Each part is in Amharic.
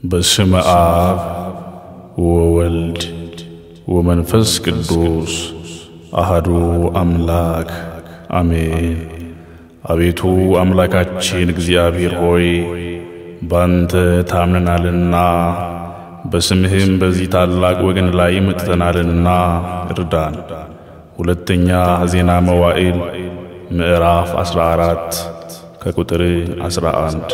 በስመ አብ ወወልድ ወመንፈስ ቅዱስ አህዱ አምላክ አሜን። አቤቱ አምላካችን እግዚአብሔር ሆይ ባንተ ታምነናልና በስምህም በዚህ ታላቅ ወገን ላይ መጥተናልና እርዳን። ሁለተኛ ዜና መዋዕል ምዕራፍ 14 ከቁጥር 11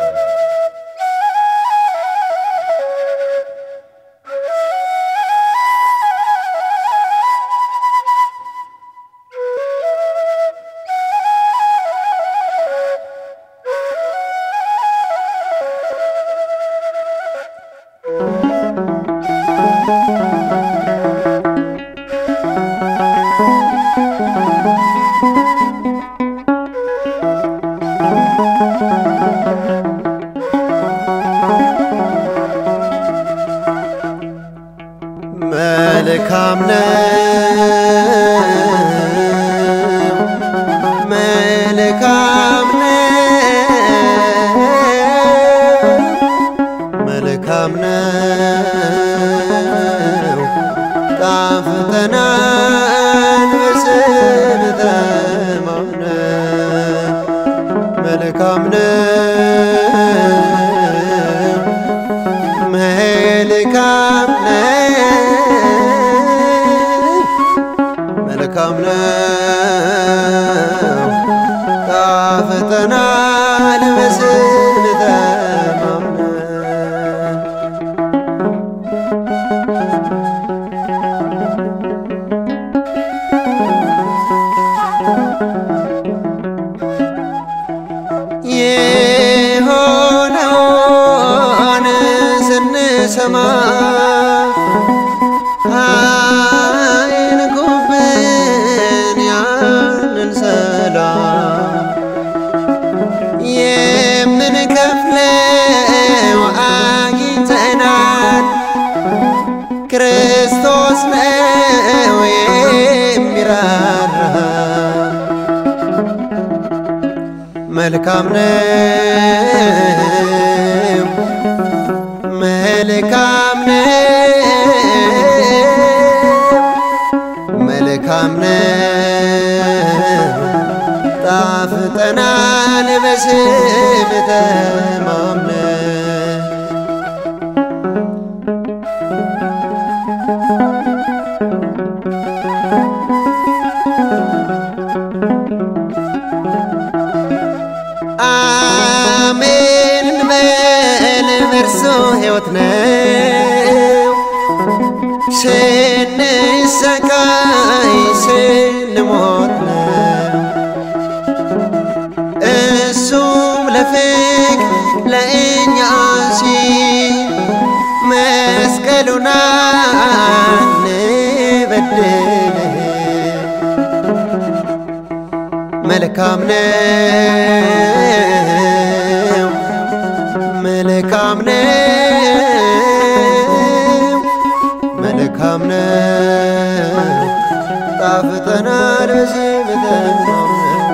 መልካም ነው መልካም ነው መልካም ነው ጣፍጠናል በስም ተማምነን መልካም ነው መልካም ነው መልካም ነው ጣፍጠናል በስም ተማምነን የሆነውን ስንሰማ አይንኩብን ያንን ሰላም የምንከፍለው አግኝተናል። ክርስቶስ ነው የሚራራ መልካም ነው መልካም ነው መልካም ነው ጣፍጠናል በስም ተማምነን አሜን እንበል በእርሱ ሕይወት ነው ስንሰቃይ ስንሞት ነው እሱም ለፍቅ ለእኛ ሲል መስቀሉን አንበድል መልካም ነው መልካም ነው መልካም ነው ጣፍጠናል በስም ተማምነን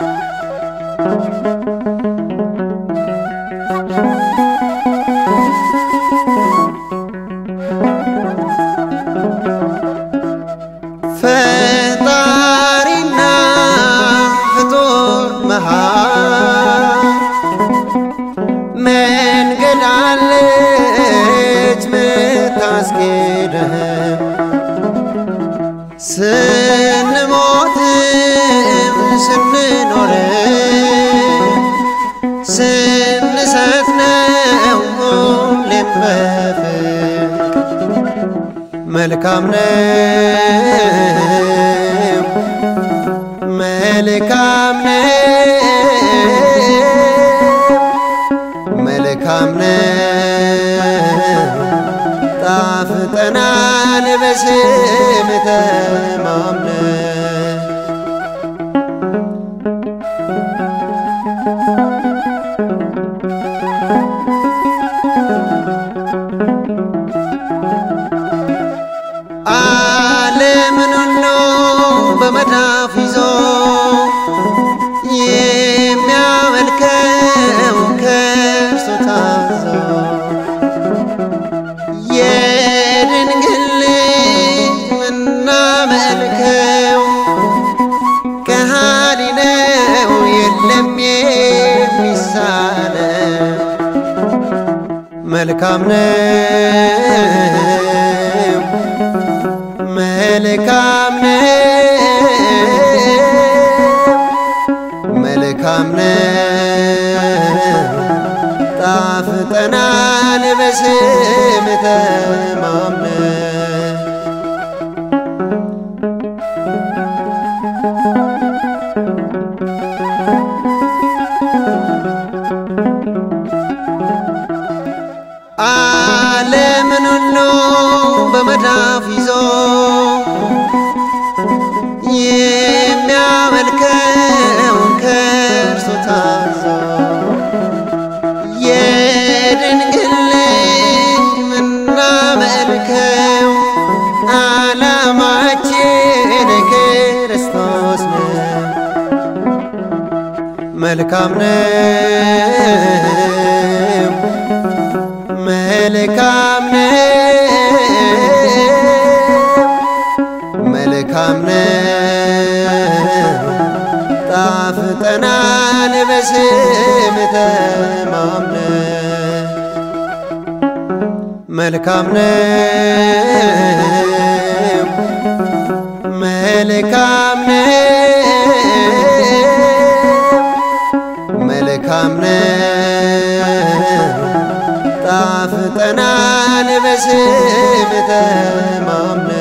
ፈጣሪና ፍጡር መሃል መንገድ አለች ምታስኬደህ ስንሞትም ስንኖር ስንሰት ነው ሁሌም በፍቅር መልካም ነው መልካም ነው መልካም ነው ጣፍጠናል በስም ተማምነን ዓለምን ሁሉ በመዳፍ ይዞ የሚያመልከው ከእርሱ ታዞ መልካም ነው መልካም ነው መልካም ነው ጣፍጠናል በስም ተማምነን ዓለምን ሁሉ በመዳፍ ይዞ የሚያመልከው ከእርሱ ታዞ የድንግል ልጅ ምናመልከው ዓላማችን ክርስቶስ ነው። መልካም ነው መልካም ነው መልካም ነው ጣፍጠናል በስም ተማምነን መልካም ነው መልካም ነው መልካም ነው ጣፍጠናል በስም ተማምነን